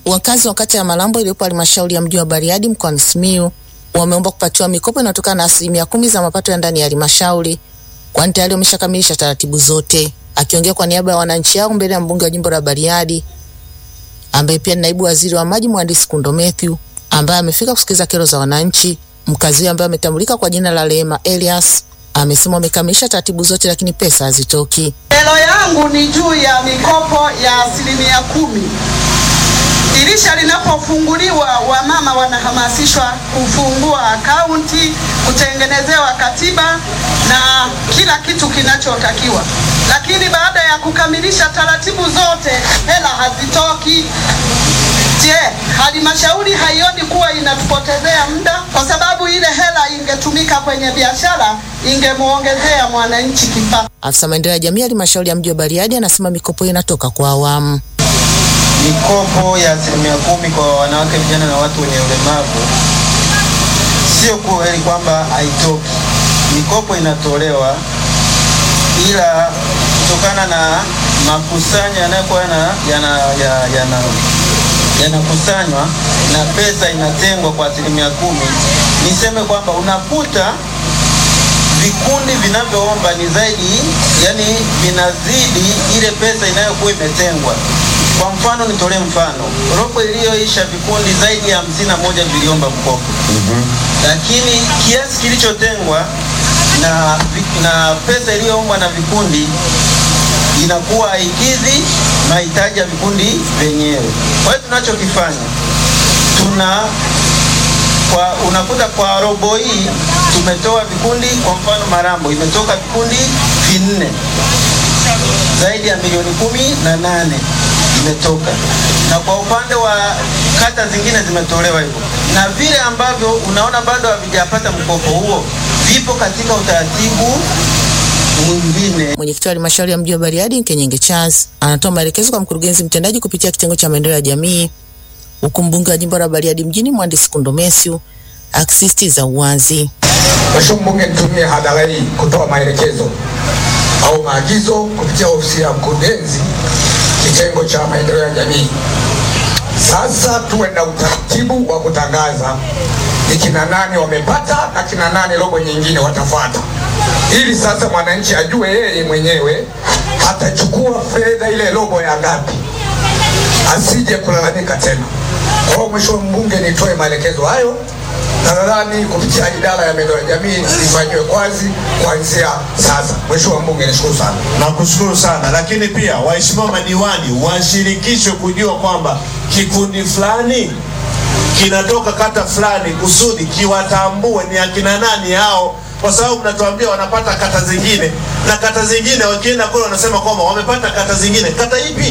Wakazi wa kata ya Malambo iliyopo halmashauri ya mji wa Bariadi mkoani Simiyu wameomba kupatiwa mikopo inayotokana na asilimia kumi za mapato ya ndani ya halmashauri, kwani tayari wameshakamilisha taratibu zote. Akiongea kwa niaba ya wananchi hao mbele ya mbunge wa jimbo la Bariadi ambaye pia ni naibu waziri wa maji mhandisi Kundo Mathew ambaye amefika kusikiliza kero za wananchi, mkazi huyo ambaye ametambulika kwa jina la Rehema Elias amesema wamekamilisha taratibu zote, lakini pesa hazitoki. Kero yangu ni juu ya mikopo ya asilimia kumi. Dirisha linapofunguliwa, wamama wanahamasishwa kufungua akaunti, kutengenezewa katiba na kila kitu kinachotakiwa, lakini baada ya kukamilisha taratibu zote hela hazitoki. Je, halmashauri haioni kuwa inatupotezea muda? Kwa sababu ile hela ingetumika kwenye biashara, ingemuongezea mwananchi kipato. Afisa maendeleo ya jamii halmashauri ya mji wa Bariadi anasema mikopo hiyo inatoka kwa awamu. Mikopo ya asilimia kumi kwa wanawake, vijana na watu wenye ulemavu, sio kweli kwamba haitoki. Mikopo inatolewa, ila kutokana na makusanyo yanayokuwa yana yana yanakusanywa na pesa inatengwa kwa asilimia kumi, niseme kwamba unakuta vikundi vinavyoomba ni zaidi, yani vinazidi ile pesa inayokuwa imetengwa. Kwa mfano, nitolee mfano, robo iliyoisha vikundi zaidi ya hamsini na moja viliomba mkopo lakini kiasi kilichotengwa na, na pesa iliyoombwa na vikundi inakuwa haikidhi mahitaji ya vikundi vyenyewe. Kwa hiyo tunachokifanya tuna kwa, unakuta kwa robo hii tumetoa vikundi, kwa mfano Marambo imetoka vikundi vinne zaidi ya milioni kumi na nane imetoka, na kwa upande wa kata zingine zimetolewa hivyo, na vile ambavyo unaona bado havijapata mkopo huo vipo katika utaratibu mwingine. Mwenyekiti wa halmashauri ya mji wa Bariadi Nkenyenge Charles anatoa maelekezo kwa mkurugenzi mtendaji kupitia kitengo cha maendeleo ya jamii, huku mbunge wa jimbo la Bariadi mjini mhandisi Kundo Mathew akisisitiza uwazi. Mheshimiwa Mbunge, nitumie hadhara hii kutoa maelekezo au maagizo kupitia ofisi ya mkurugenzi kitengo cha maendeleo ya jamii. Sasa tuwe na utaratibu wa kutangaza ni kina nane wamepata na kina nane robo nyingine watafuata, ili sasa mwananchi ajue yeye mwenyewe atachukua fedha ile robo ya ngapi, asije kulalamika tena. Kwa hiyo Mheshimiwa Mbunge, nitoe maelekezo hayo na nadhani kupitia idara ya maendeleo ya jamii ifanyiwe kazi kuanzia sasa. Mheshimiwa Mbunge, nishukuru sana. Nakushukuru sana, lakini pia waheshimiwa madiwani washirikishwe kujua kwamba kikundi fulani kinatoka kata fulani, kusudi kiwatambue ni akina nani hao, kwa sababu mnatuambia wanapata kata zingine, na kata zingine wakienda kule wanasema kwamba wamepata kata zingine. Kata ipi?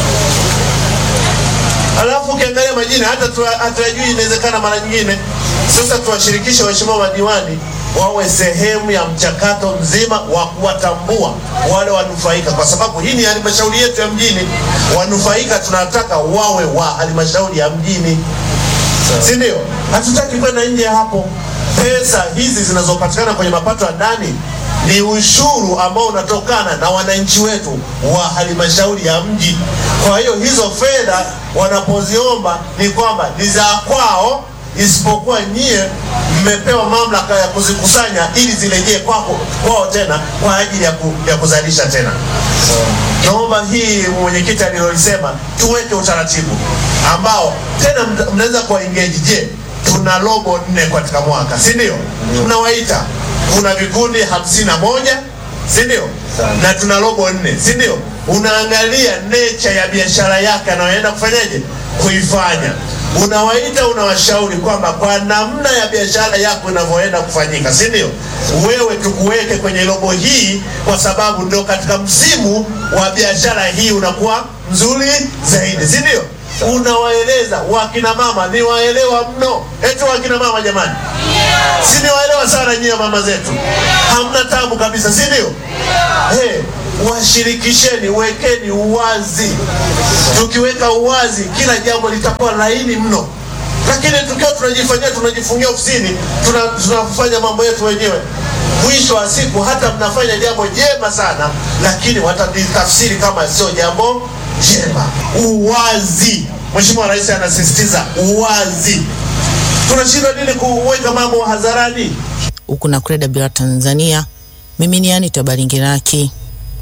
Alafu ukiangalia majina hata hatuyajui, inawezekana mara nyingine. Sasa tuwashirikishe waheshimiwa madiwani wawe sehemu ya mchakato mzima wa kuwatambua wale wanufaika, kwa sababu hii ni halmashauri yetu ya mjini. Wanufaika tunataka wawe wa halmashauri ya mjini, si ndio? Hatutaki kwenda nje ya hapo. Pesa hizi zinazopatikana kwenye mapato ya ndani ni ushuru ambao unatokana na wananchi wetu wa halmashauri ya mji. Kwa hiyo hizo fedha wanapoziomba ni kwamba ni za kwao, isipokuwa nyie mmepewa mamlaka ya kuzikusanya ili zirejee kwako kwao tena kwa ajili ya, ku, ya kuzalisha tena. Naomba hii mwenyekiti alilolisema tuweke utaratibu ambao tena mnaweza kuwa engage. Je, tuna robo nne katika mwaka, si ndio? Mnawaita kuna vikundi hamsini na moja si ndio? Na tuna robo nne, si ndio? Unaangalia nature ya biashara yake anayoenda kufanyaje kuifanya, unawaita unawashauri kwamba kwa namna ya biashara yako inavyoenda kufanyika, si ndio? Wewe tukuweke kwenye robo hii, kwa sababu ndio katika msimu wa biashara hii unakuwa mzuri zaidi, si ndio? Unawaeleza wakina mama, ni waelewa mno. Eti wakina mama jamani, si ni waelewa sana nyie mama zetu, hamna tabu kabisa, si ndio? Hey, washirikisheni, wekeni uwazi. Tukiweka uwazi, kila jambo litakuwa laini mno, lakini tukiwa tunajifanyia tunajifungia ofisini, tuna, tunafanya mambo yetu wenyewe, mwisho wa siku hata mnafanya jambo jema sana, lakini watatafsiri kama sio jambo njema. Uwazi. Mheshimiwa Rais anasisitiza uwazi. Tunashindwa nini kuweka mambo hadharani? Huku na Kreda Bila Tanzania, mimi ni Anita Baringiraki.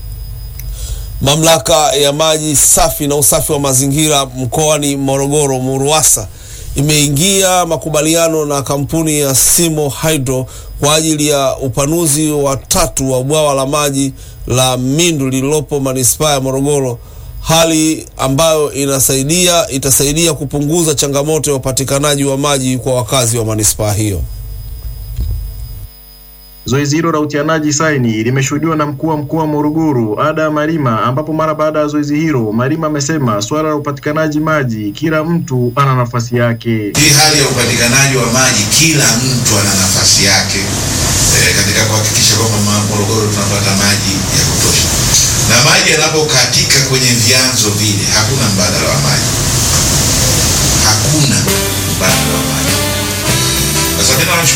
Mamlaka ya maji safi na usafi wa mazingira mkoani Morogoro MURUWASA imeingia makubaliano na kampuni ya Simo Hydro kwa ajili ya upanuzi wa tatu wa bwawa la maji la Mindu lililopo manispaa ya Morogoro, hali ambayo inasaidia itasaidia kupunguza changamoto ya upatikanaji wa maji kwa wakazi wa manispaa hiyo. Zoezi hilo la utianaji saini limeshuhudiwa na mkuu wa mkoa wa Morogoro Ada Malima, ambapo mara baada ya zoezi hilo Malima amesema suala la upatikanaji maji, kila mtu ana nafasi yake. Hii hali ya upatikanaji wa maji, kila mtu ana nafasi yake e, katika kuhakikisha kwamba ma- Morogoro tunapata maji ya kutosha, na maji yanapokatika kwenye vyanzo vile, hakuna mbadala wa maji, hakuna mbadala wa maji. Sasa mimi nawashukuru